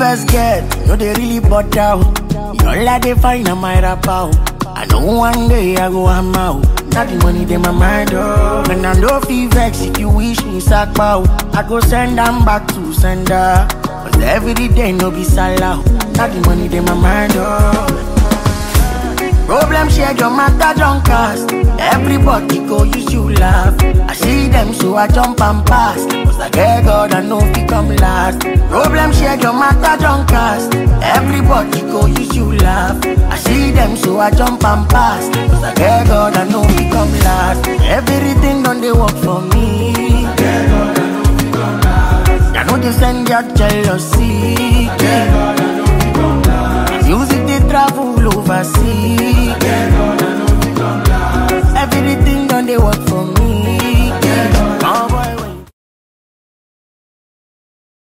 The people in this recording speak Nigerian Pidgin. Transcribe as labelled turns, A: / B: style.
A: best get, no they really butt out. All I they find on my rap out. I know one day I go I'm out. Not the money they my mind oh. When I know feel vex if you wish me sack out. I go send them back to sender. Cause every day no be salad. Not the money they my mind oh. Problem share your matter don't cast. Everybody go use you laugh. I see them so I jump and pass. Cause I get God I know fi come last. Problem share your matter don't cast. Everybody go use you laugh. I see them so I jump and pass. Cause I get God I know fi come last. Everything done they work for me. I know they send your jealousy.